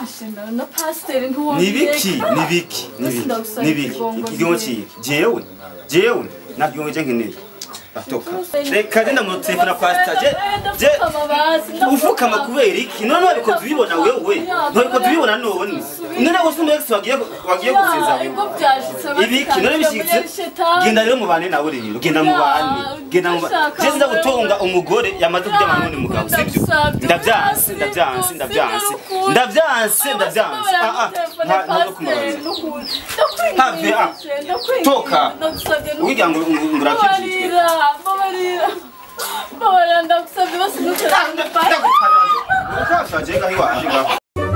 ashimira na pasiteri ntiwongeye nibiki nibiki nibiki Ndagusaba nibiki ikigongo ikigongo nyine. ciki jewe jewe nta kigongo cye nkeneye batoka reka je ndamutelefona pasita je je ufukama kubera iki none wabikoze ubibona wewe ntibikoze ubibona none none wose umu ex wagiye wagiye guseza wewe ibiki none bishitse genda rero mubane nawe rero genda mubane genda mubane je sinza gutunga umugore yamaze kuryama n'undi mugabo sibyo ndavyanse ndavyanse ndavyanse ndavyanse ndavyanse ah ah nta- ntabwo kumbabaza Have, ah, toka. ugira ngo ngurakijijwe mbabarira mbabarira mbabarira ndagusabye bose ntuterane Urakaje ngaho iwaje ngaho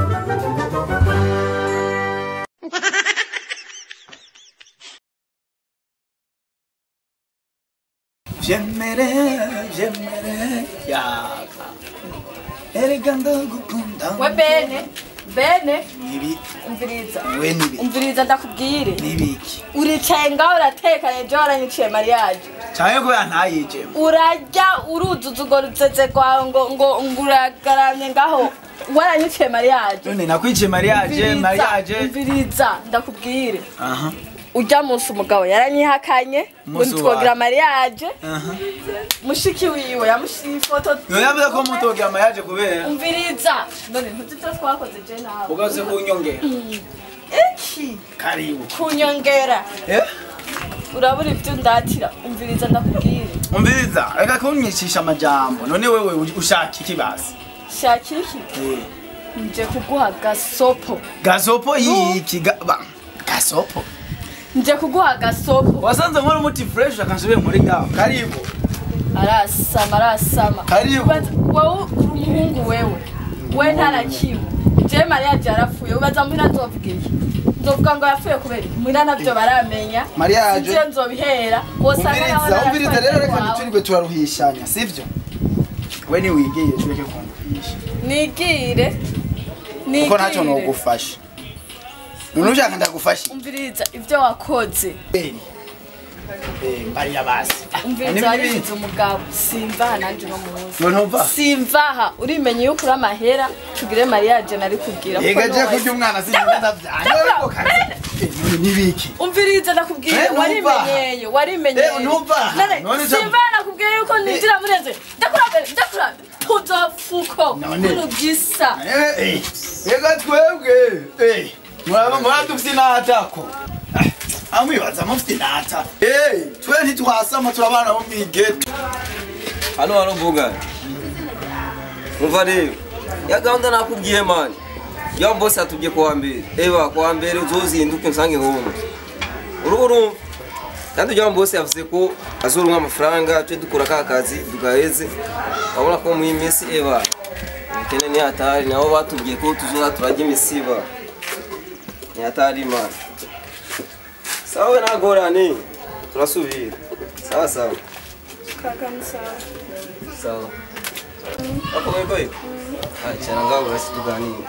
J'aimerais, j'aimerais, yaka. Erega ndagukunda. we bene bene Nibi, umviriza we nibi, umviriza ndakubwire nibiki. uricaye ngaho uratekanye ejo waranyiciye mariyaje Cyane ko yantayije. urarya uruzuza urwo rutsetse rwawe ngo ngo ngo uragaramye ngaho waranyiciye mariyaje None nakwice mariage, mariage. umviriza ndakubwire Aha. ujya munsi umugabo yaranyihakanye ngo Umunsi ntitwogira mariyaje Aha. mushiki wiwe yamushyiriye ifoto Yo yavuze ko mutogira mariage kubera umviriza none ntuzi ibyo twakoze je nawe ugaze kunyongera. iki Karibu. kunyongera Eh? urabura ibyo ndatira umviriza ndakubwire Umviriza, reka kunyicisha amajambo. None wewe ushaka iki basi? shaka iki Eh. nje kuguha gasopo Gasopo yiki ga ba. Gasopo. nje kuguha gasopo Wasanze nkora umuti fresh akansubire muri gaho. Karibu. arasama arasama Karibu. Ubaza- wowe uri umuhungu wewe we ntarakiwe je mariyaje yarapfuye ubaza muhira nzovuga iki nzovuga ngo yapfuye kubera iki muhira navyo baramenya Mariage. sije nzobihera wosanga naho umviriza umviriza rero reka wawe. ntiturirwe turaruhishanya sivyo We ni wigiye tureke kunduhisha. nigire kuko ntacyo nigire nogufasha none ushaka ndagufasha umviriza ibyo wakoze Eh, mbariya basi. umviriza warigize umugabo simvaha nanje no muzi Yo ntumva? simvaha urimenye yuko uri amahera tugire mariyaje nari kubwira kuko yega je no kurya umwana sinigenda ndavyanga ariko kazi Eh, none nibiki umviriza nakubwiye Eh, numva. warimenyeye warimenyeye Eh, numva. None, None icyo- simva nakubwiye yuko ninjira muri nze ndakurabe ndakurabe tuzofuko None. urugisa Eh, eh, yega twebwe eh, muraba muradufite inatako amwibaza mufite inata Eh, twe ntitwasama turabana bo mwigeto hano haravuga umva rero ya gahunda nakubwiye mani ya bose atubwiye kuwa mbere eba kuwa mbere uzozinduke nsange home urubu urumva kandi ujya bose yavuze ko azoronka amafaranga twe dukora ka kazi tugaheze urabona ko muri iyi minsi eba ubukene ni hatari nabo batubwiye ko tuzoza turajya imisiba ni hatari mani sawa nagorane turasubira sawa sawa sawa Akomeye kweli? Ah, cyane ngaho basi tuganire.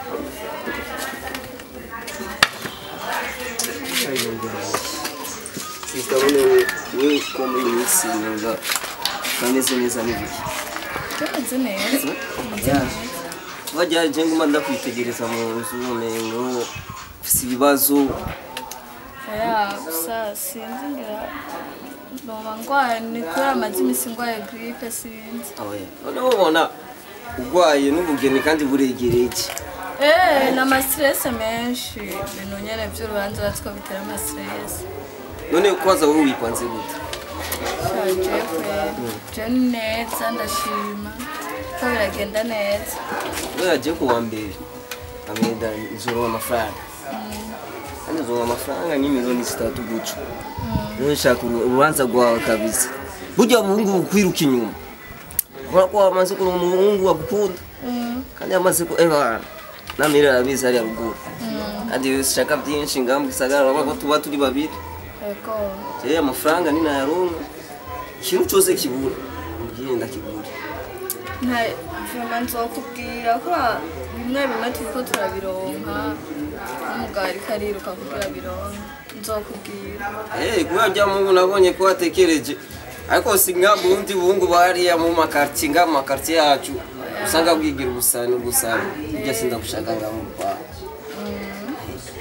Sister bone we ko muri iyi minsi neza kameze neza n'ibiki. tumeze neza Wajya je nguma ndakwitegereza mu nzu umengo ufise ibibazo ya gusa sinzi ngira noba ndwaye ni kubera amaze iminsi ndwaye gripe sinzi oya none ubona urwaye n'ubugeni kandi buregereye iki Eh, na amastrese menshi ibintu nyene vy'urubanza batwo bitera amastrese none kwaza wowe wipanze gute shaje kwe je ni neza ndashima ko biragenda neza we yagiye ku wa mbere ameda nzoronka amafaranga kandi nzoronka amafaranga ni miliyoni zitatu guca rero nshaka uru- urubanza rwawe kabisa burya abahungu bukwiruka inyuma kubera ko wamaze kuronka umuhungu wagukunda kandi yamaze ko eba namira arabizi hariya ruguru kandi iyo ushaka byinshi ngaha mu gisagara urabona ko tuba turi babiri ego rero amafaranga ninayaronka ikintu cyose kibura ubwiye ndakigura nta vyuma nzokubwira ko bimwe bimwe turiko turabironka n'umugabo ariko ariruka kugira bironke nzokubwira Eh, kubera rya mungu nabonye ko watekereje ariko si nka bundi bungu bariya mu makartier nga mu makartier yacu usanga bwigira ubusani ubusani ibyo sinda gushaka nga mu Rwanda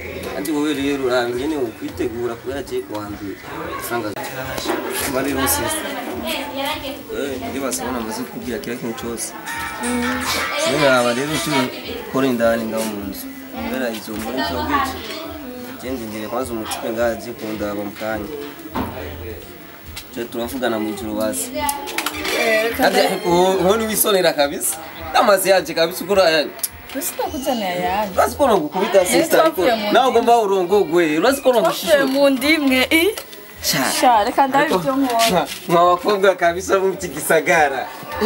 kandi wowe rero uraba ingene ukwitegura kubera agiye kuwa mbere usanga kuba rero sisita iyo basabona amaze kukubwira kila kintu cyose rero yaba rero turi gukora indani ngaho mu nzu kubera izo muri cyo gice genda imbere kwanza umutipe ngaho agiye kundaba mu kanya je turavugana mu ijoro bazi kandi ariko wowe niwisonera kabisa amazi yaje kabisa ukora yani sinakuzaniye ayandi urazi ko nogukubita sisita ariko twavuye mu nawe ugomba urongogwe urazi ko twavuye nogushishura mu ndimwe i sha reka ndabe ibyo nkora mwa bakobwa kabisa bo mu kigisagara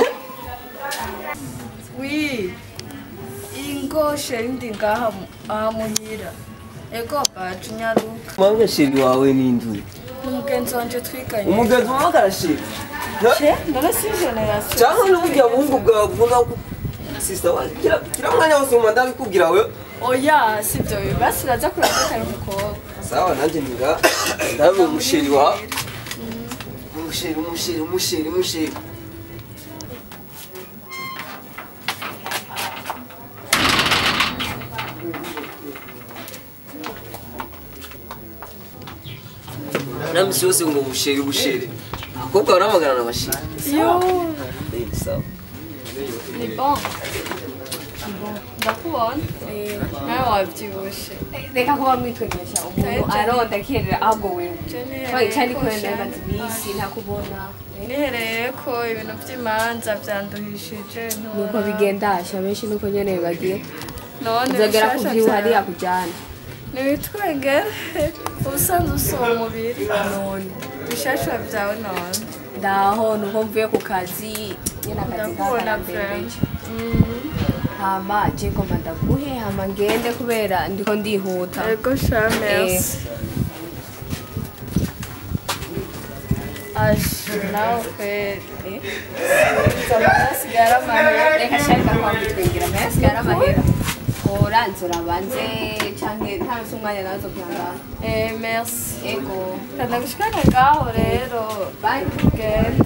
wi ingo sheri ndi ngaha mu- aha muhira ego bacu nyaruka mwawe sheri wawe n'indu ni umugenzi wanje twiganye umugenzi wawe karasheri she ndone si generasiyo cyangwa n'uburyo bungu bwawe bukunda sisita wa kira kira mwanya wose mu manda bikubwira we oya sibyo basi uraza kurageka umukobwa sawa nanjye ndira ndabe umusheri wawe umusheri umusheri umusheri umusheri namisi yose ngo busheri busheri abakobwa baramagana na basheri yo Eh, sawa ni bon ndakubona nawe wabyibushe reka kuba mwitwegesha umuntu aronda akerera ahubwo wewe cyane ko namaze iminsi ntakubona nihereye ko ibintu by'imanza byanduhishije nuko bigendasha benshi nuko nyene bagiye none uzagera ku bishasha vyiwe hariya byawe. kujana nibitwengere ubusanzwe usoma umubiri none bishasha byawe none ndaho nuko mvuye ku kazi nyene akazi ndakubona kakarambembeje vrema hama je ngomba ndaguhe hama ngende kubera ndiko ndihuta ego sha merci aje nawe kweli nzamarasigara amahera reka sharika kwa mwitwengera mayasigara amahera oranzura banze canke ntanse umwanya nazo kwihangana Eh, merci ego kanagushikane ngaho rero bye genda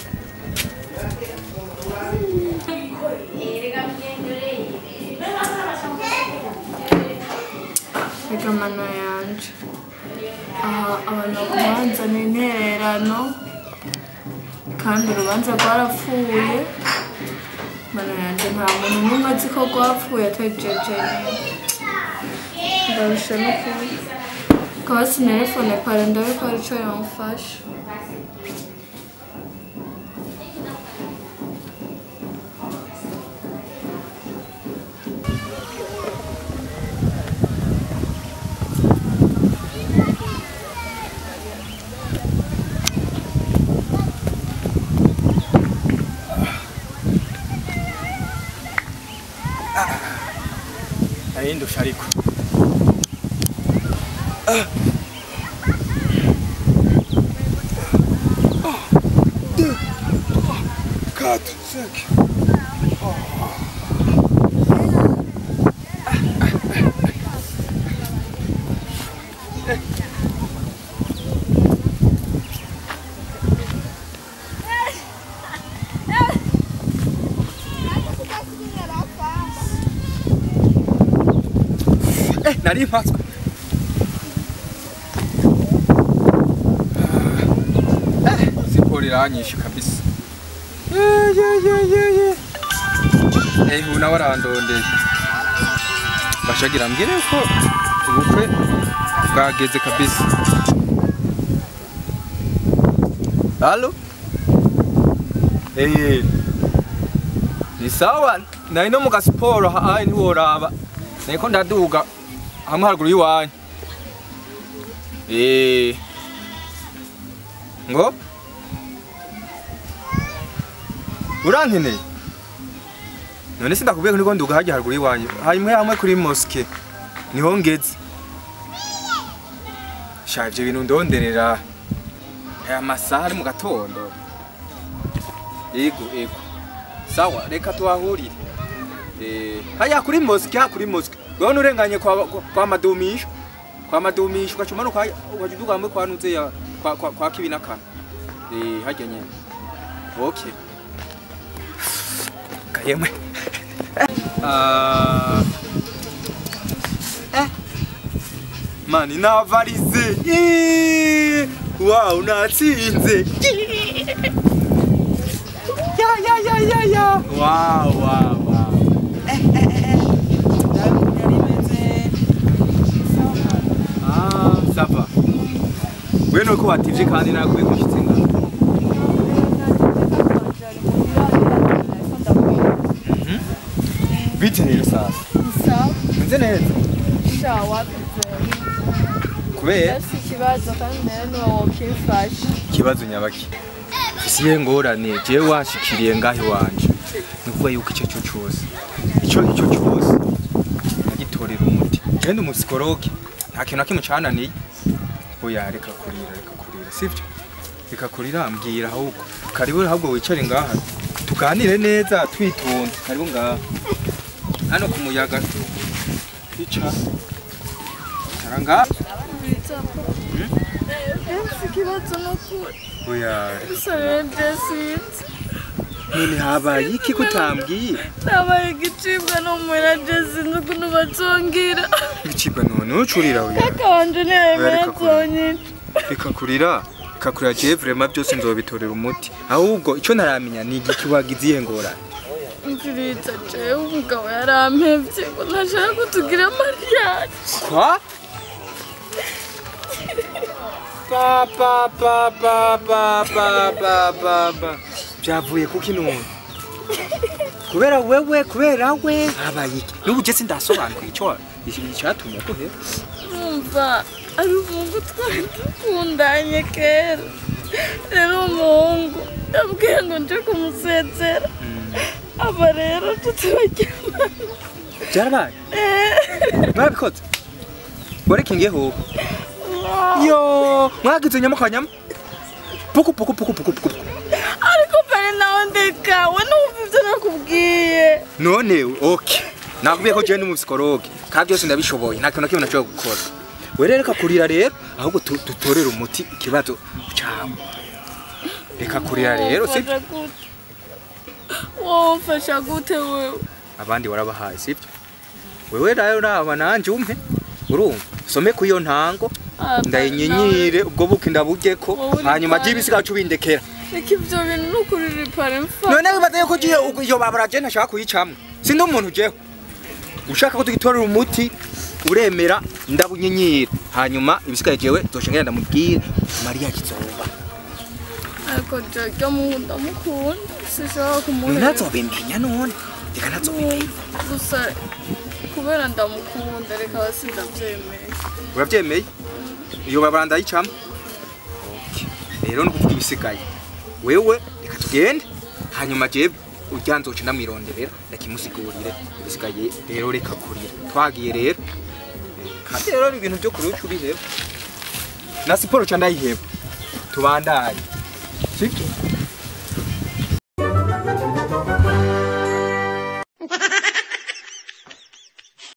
reka mano yanje aha abantu bakubanza ni intererano kandi urubanza rwarapfuye mano yanje nta muntu n'umwe azi ko rwapfuye atari jeje ndarusha no kuba ukaba sinelefone pare ndabe ko hari ico yamufasha narindusha ariko Quatre, cinq. eh nari mpatswe eh siporo iranyishe kabisa Eh, ye, ye, ye, ye. eh ubu nawe arandondeye bashagira mbwire ko ubukwe bwageze kabisa halo eh ni sawa nari no mu gasiporo hayi ntiworaba niko ndaduga hamwe haruguru y'iwanyu Eh. ngo urankeneye none sindakubwiye ko niko nduga hajya haruguru y'iwanyu hamwe hamwe kuri moske niho ngeze sha ivyo bintu ndonderera aya masaha ari mu gatondo yego yego sawa reka tuhahurire Eh, haya kuri moske ha kuri moske wewe nurenganye kwa kwa- kwa madumisho kwa madumisho ukacuma nuka ukajuduka hamwe kwa nuze ya kwa kwa, kwa kibi nakana eh hajya nyene okay kayemwe ah eh mani navarize Ih, wow natsinze ya ya ya ya ya wow wow wow Eh, eh, eh, eh. Ndabona rimeze. Ah, sava we nuko wativye kandi naguye kushitse ngaho bite rero sasa meze neza kubera ikibazo kandi rero niwo wokimfasha ikibazo nyabaki siye ngorane jewe washikiriye ngaho iwanje ni ukuvuga yuko icyo cyo cyose icyo icyo cyose nagitorera umuti kandi umusikoroge nta kintu na kimwe cananiye oya reka kurira reka kurira sivyo reka kurira mbwira ahubwo karibu ahubwo wicare ngaha tuganire neza twitonze karibu ngaha hano ku muyaga twicara cara ngaha ikibazo ni ukuri oya gusa rero jesinzi none habaye iki kutambwiye nabaye igicibwa n'umwera jesinzi ukuntu bazongira ibicibwa none ucurira oya kaka wanje ntiyayemera Reka kurira. zonyica bikakurira bikakurira jewe vrema byose nzobitorera umuti ahubwo icyo ntaramenya ni igiki wagize iyihe ngorane mviriza jewe umugabo yarampevye ngo ntashaka ko tugira mariage kwa pa pa pa pa pa pa pa pa pa byavuye kuki none kubera wewe kubera we habaye iki n'ubu je sindasobanuka icyo icyatumye kuhera numva ari umuhungu twari dukundanye kera rero umuhungu yabwiye ngo nje kumusezera aba rero tutararyamana byarabaye mwabikoze warekingeho yo mwagize nyamukanyama puku puku puku puku puku ariko mbere nawe ndeka we numva ibyo nakubwiye none okay nakubwiye ko jewe ni umusikoroge kandi byose ndabishoboye nta kintu na kimwe nashobora gukora we rero reka kurira rero ahubwo tu- dutorere umuti ikibazo cyawe reka kurira rero sibyo Womfasha gute? womfasha gute wewe abandi warabahaye sibyo wewe rero naba nanje umpe urumva some ku iyo ntango Ah, ndayinyinyire ubwo buki ndaburyeko Wowe uri hanyuma pare. by'ibisigacu bindekera reka ibyo bintu ni ukurira mfa none wibaza yuko ugiye ugu- iyo babara je ntashaka kuyicamwa sindi umuntu jewe ushaka ko tugitorera umuti uremera ndabunyinyira hanyuma ibisigaye jewe zoca ngenda ndamubwire mariya kizoba ariko jya muhunda ndamukunda sinshobora none kumuhera ntazobimenya none reka ntazobimenya gusa kubera ndamukunda reka basi ndabyemeye urabyemeye iyo babara ndayicamwa Okay. rero ni ukuvuga ibisigaye wewe reka tugende hanyuma jewe urya nzoca ndamwironderera ndakimusigurire ibisigaye rero reka kurira twagiye rero Eh, kandi rero ni ibintu byo kuruca uri rero na siporo ca ndayiheba tubandanye sibyo